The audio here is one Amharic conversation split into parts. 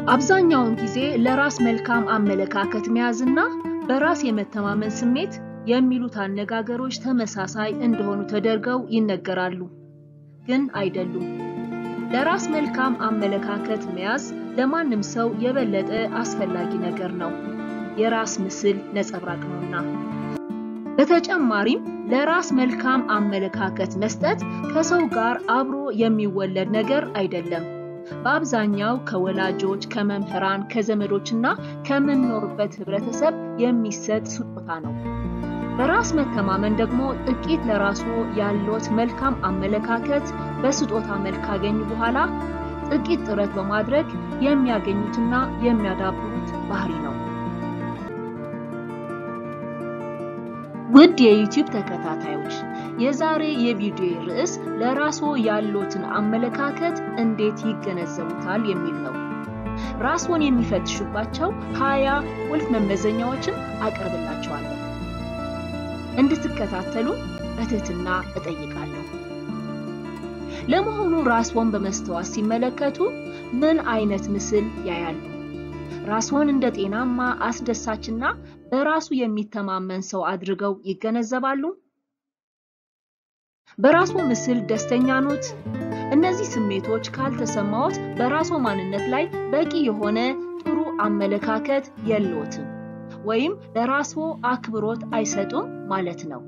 አብዛኛውን ጊዜ ለራስ መልካም አመለካከት መያዝና በራስ የመተማመን ስሜት የሚሉት አነጋገሮች ተመሳሳይ እንደሆኑ ተደርገው ይነገራሉ፣ ግን አይደሉም። ለራስ መልካም አመለካከት መያዝ ለማንም ሰው የበለጠ አስፈላጊ ነገር ነው፣ የራስ ምስል ነጸብራቅ ነውና። በተጨማሪም ለራስ መልካም አመለካከት መስጠት ከሰው ጋር አብሮ የሚወለድ ነገር አይደለም። በአብዛኛው ከወላጆች፣ ከመምህራን፣ ከዘመዶችና ከምንኖርበት ህብረተሰብ የሚሰጥ ስጦታ ነው። በራስ መተማመን ደግሞ ጥቂት ለራስዎ ያለዎት መልካም አመለካከት በስጦታ መልክ ካገኙ በኋላ ጥቂት ጥረት በማድረግ የሚያገኙትና የሚያዳብሩት ባህሪ ነው። ውድ የዩቲዩብ ተከታታዮች የዛሬ የቪዲዮ ርዕስ ለራስዎ ያለዎትን አመለካከት እንዴት ይገነዘቡታል የሚል ነው። ራስዎን የሚፈትሹባቸው ሀያ ቁልፍ መመዘኛዎችን አቀርብላችኋለሁ። እንድትከታተሉ በትህትና እጠይቃለሁ። ለመሆኑ ራስዎን በመስተዋት ሲመለከቱ ምን አይነት ምስል ያያሉ? ራስዎን እንደ ጤናማ፣ አስደሳችና በራሱ የሚተማመን ሰው አድርገው ይገነዘባሉ? በራስዎ ምስል ደስተኛ ኖት? እነዚህ ስሜቶች ካልተሰማዎት በራስዎ ማንነት ላይ በቂ የሆነ ጥሩ አመለካከት የለዎትም ወይም ለራስዎ አክብሮት አይሰጡም ማለት ነው።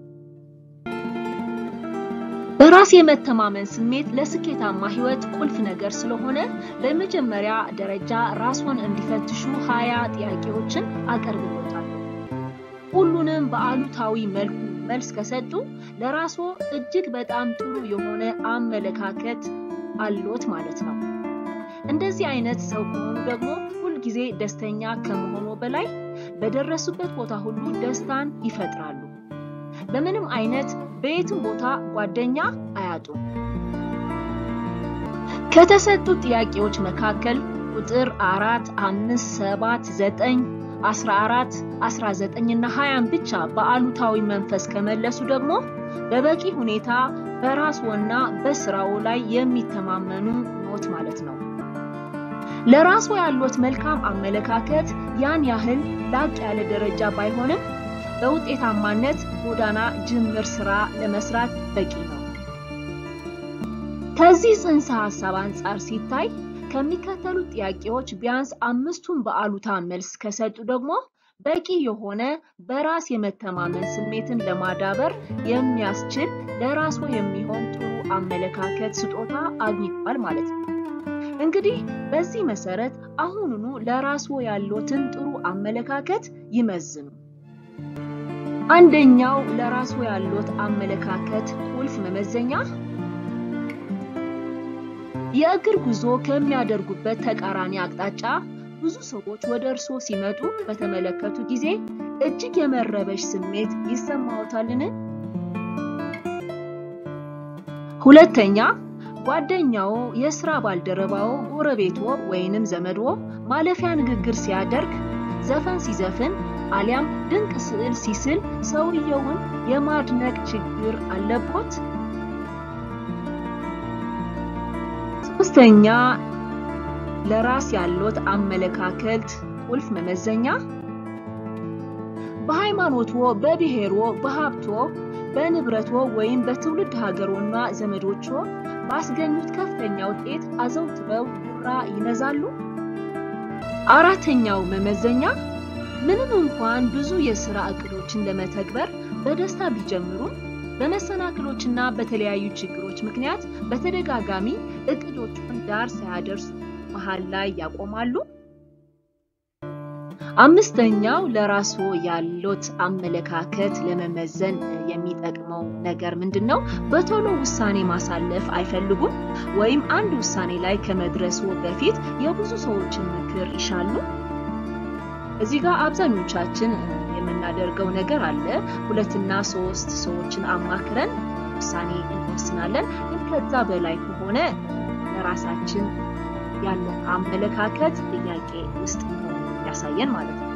በራስ የመተማመን ስሜት ለስኬታማ ሕይወት ቁልፍ ነገር ስለሆነ በመጀመሪያ ደረጃ ራስዎን እንዲፈትሹ ሀያ ጥያቄዎችን አቀርብሎታለሁ። ሁሉንም በአሉታዊ መልኩ መልስ ከሰጡ ለራስዎ እጅግ በጣም ጥሩ የሆነ አመለካከት አሎት ማለት ነው። እንደዚህ አይነት ሰው ከሆኑ ደግሞ ሁልጊዜ ደስተኛ ከመሆኑ በላይ በደረሱበት ቦታ ሁሉ ደስታን ይፈጥራሉ። በምንም አይነት በየትም ቦታ ጓደኛ አያጡም። ከተሰጡት ጥያቄዎች መካከል ቁጥር አራት፣ አምስት፣ ሰባት፣ ዘጠኝ፣ አስራ አራት፣ አስራ ዘጠኝ እና ሀያን ብቻ በአሉታዊ መንፈስ ከመለሱ ደግሞ በበቂ ሁኔታ በራስዎና በስራው ላይ የሚተማመኑ ኖት ማለት ነው። ለራስዎ ያሎት መልካም አመለካከት ያን ያህል ላቅ ያለ ደረጃ ባይሆንም በውጤታማነት ጎዳና ጅምር ስራ ለመስራት በቂ ነው። ከዚህ ጽንሰ ሐሳብ አንጻር ሲታይ ከሚከተሉት ጥያቄዎች ቢያንስ አምስቱን በአሉታ መልስ ከሰጡ ደግሞ በቂ የሆነ በራስ የመተማመን ስሜትን ለማዳበር የሚያስችል ለራስዎ የሚሆን ጥሩ አመለካከት ስጦታ አግኝቷል ማለት ነው። እንግዲህ በዚህ መሰረት አሁኑኑ ለራስዎ ያሎትን ጥሩ አመለካከት ይመዝኑ። አንደኛው ለራስዎ ያሎት አመለካከት ቁልፍ መመዘኛ የእግር ጉዞ ከሚያደርጉበት ተቃራኒ አቅጣጫ ብዙ ሰዎች ወደ እርስዎ ሲመጡ በተመለከቱ ጊዜ እጅግ የመረበሽ ስሜት ይሰማዎታልን? ሁለተኛ ጓደኛዎ፣ የስራ ባልደረባዎ፣ ጎረቤትዎ ወይንም ዘመድዎ ማለፊያ ንግግር ሲያደርግ፣ ዘፈን ሲዘፍን አሊያም ድንቅ ስዕል ሲስል ሰውየውን የማድነቅ ችግር አለቦት? ሶስተኛ ለራስ ያሎት አመለካከት ቁልፍ መመዘኛ በሃይማኖትዎ፣ በብሔርዎ፣ በሀብትዎ፣ በንብረትዎ ወይም በትውልድ ሀገሮና ዘመዶችዎ ባስገኙት ከፍተኛ ውጤት አዘውትረው ጉራ ይነዛሉ? አራተኛው መመዘኛ ምንም እንኳን ብዙ የሥራ ዕቅዶችን ለመተግበር በደስታ ቢጀምሩም በመሰናክሎችና በተለያዩ ችግሮች ምክንያት በተደጋጋሚ ዕቅዶቹን ዳር ሳያደርሱ መሃል ላይ ያቆማሉ? አምስተኛው ለራስዎ ያሎት አመለካከት ለመመዘን የሚጠቅመው ነገር ምንድን ነው? በቶሎ ውሳኔ ማሳለፍ አይፈልጉም ወይም አንድ ውሳኔ ላይ ከመድረስዎ በፊት የብዙ ሰዎችን ምክር ይሻሉ? እዚህ ጋር አብዛኞቻችን የምናደርገው ነገር አለ። ሁለትና ሶስት ሰዎችን አማክረን ውሳኔ እንወስናለን። ግን ከዛ በላይ ከሆነ ለራሳችን ያለን አመለካከት ጥያቄ ውስጥ ያሳየን ማለት ነው።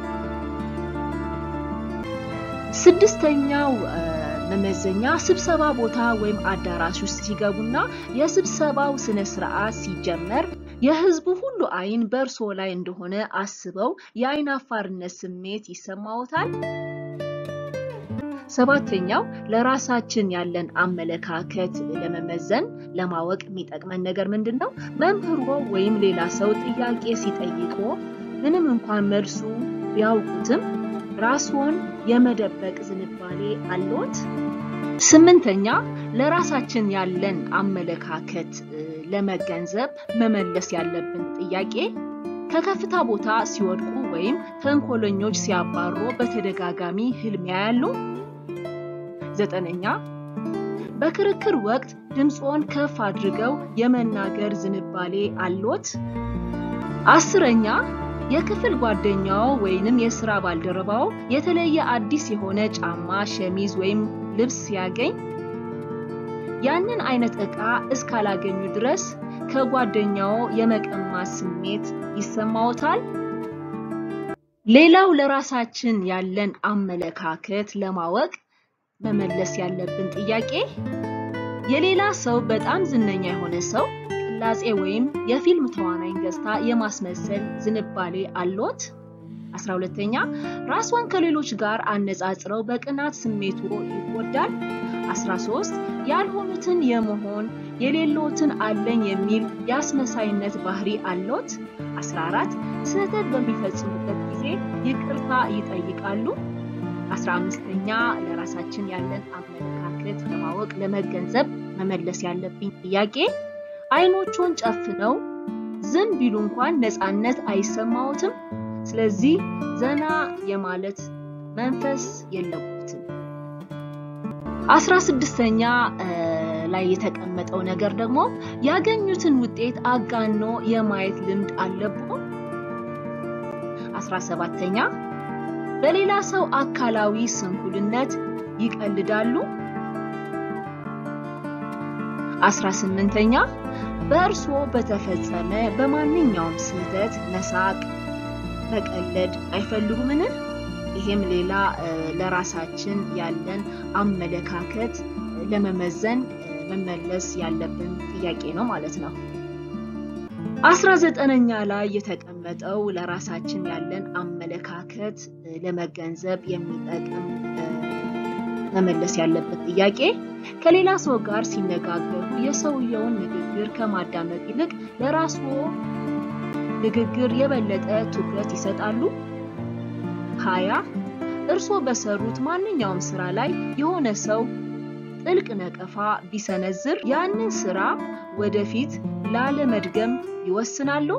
ስድስተኛው መመዘኛ ስብሰባ ቦታ ወይም አዳራሽ ውስጥ ሲገቡና የስብሰባው ስነ ስርዓት ሲጀመር የህዝቡ ሁሉ አይን በእርስዎ ላይ እንደሆነ አስበው የአይን አፋርነት ስሜት ይሰማዎታል? ሰባተኛው ለራሳችን ያለን አመለካከት ለመመዘን ለማወቅ የሚጠቅመን ነገር ምንድን ነው? መምህሮ ወይም ሌላ ሰው ጥያቄ ሲጠይቆ ምንም እንኳን መልሱ ቢያውቁትም ራስዎን የመደበቅ ዝንባሌ አለዎት? ስምንተኛ ለራሳችን ያለን አመለካከት ለመገንዘብ መመለስ ያለብን ጥያቄ ከከፍታ ቦታ ሲወድቁ ወይም ተንኮለኞች ሲያባሮ በተደጋጋሚ ህልም ያያሉ? ዘጠነኛ በክርክር ወቅት ድምፅዎን ከፍ አድርገው የመናገር ዝንባሌ አሎት? አስረኛ የክፍል ጓደኛው ወይንም የስራ ባልደረባው የተለየ አዲስ የሆነ ጫማ፣ ሸሚዝ ወይም ልብስ ሲያገኝ ያንን አይነት ዕቃ እስካላገኙ ድረስ ከጓደኛው የመቀማት ስሜት ይሰማዎታል? ሌላው ለራሳችን ያለን አመለካከት ለማወቅ መመለስ ያለብን ጥያቄ የሌላ ሰው በጣም ዝነኛ የሆነ ሰው ቅላጼ ወይም የፊልም ተዋናይን ገጽታ የማስመሰል ዝንባሌ አሎት? አስራ ሁለተኛ ራስዎን ከሌሎች ጋር አነጻጽረው በቅናት ስሜቱ ይጎዳል? 13 ያልሆኑትን የመሆን የሌሎትን አለኝ የሚል የአስመሳይነት ባህሪ አሎት? 14 ስህተት በሚፈጽሙበት ጊዜ ይቅርታ ይጠይቃሉ? 15ኛ ለራሳችን ያለን አመለካከት ለማወቅ ለመገንዘብ መመለስ ያለብኝ ጥያቄ አይኖቹን ጨፍነው ዝም ቢሉ እንኳን ነፃነት አይሰማዎትም? ስለዚህ ዘና የማለት መንፈስ የለቦትም። አስራ ስድስተኛ ላይ የተቀመጠው ነገር ደግሞ ያገኙትን ውጤት አጋኖ የማየት ልምድ አለብዎ? አስራ ሰባተኛ በሌላ ሰው አካላዊ ስንኩልነት ይቀልዳሉ? አስራ ስምንተኛ በእርስዎ በተፈጸመ በማንኛውም ስህተት መሳቅ፣ መቀለድ አይፈልጉምን? ይሄም ሌላ ለራሳችን ያለን አመለካከት ለመመዘን መመለስ ያለብን ጥያቄ ነው ማለት ነው። አስራ ዘጠነኛ ላይ የተቀመጠው ለራሳችን ያለን አመለካከት ለመገንዘብ የሚጠቅም መመለስ ያለበት ጥያቄ ከሌላ ሰው ጋር ሲነጋገሩ የሰውየውን ንግግር ከማዳመጥ ይልቅ ለራስዎ ንግግር የበለጠ ትኩረት ይሰጣሉ? ሀያ እርስዎ በሰሩት ማንኛውም ስራ ላይ የሆነ ሰው ጥልቅ ነቀፋ ቢሰነዝር ያንን ስራ ወደፊት ላለመድገም ይወስናሉ?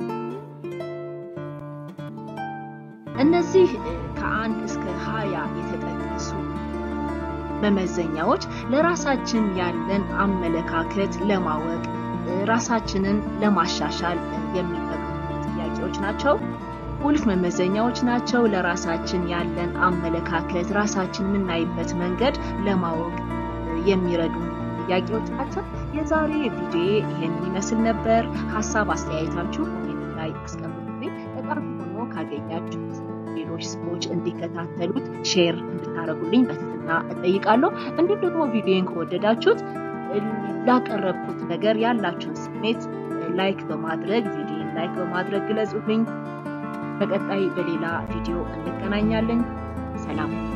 እነዚህ ከአንድ እስከ ሀያ የተጠቀሱ መመዘኛዎች ለራሳችን ያለን አመለካከት ለማወቅ ራሳችንን ለማሻሻል የሚጠቅሙ ጥያቄዎች ናቸው። ቁልፍ መመዘኛዎች ናቸው። ለራሳችን ያለን አመለካከት ራሳችን የምናይበት መንገድ ለማወቅ የሚረዱ ጥያቄዎች ናቸው። የዛሬ ቪዲዮ ይህን ይመስል ነበር። ሀሳብ አስተያየታችሁ ኮሜንት ላይ አስቀምጡልኝ። ጠቃሚ ሆኖ ካገኛችሁት ሌሎች ሰዎች እንዲከታተሉት ሼር እንድታደርጉልኝ በትህትና እጠይቃለሁ። እንዲሁም ደግሞ ቪዲዮን ከወደዳችሁት ላቀረብኩት ነገር ያላችሁን ስሜት ላይክ በማድረግ ቪዲዮን ላይክ በማድረግ ግለጹልኝ። በቀጣይ በሌላ ቪዲዮ እንገናኛለን። ሰላም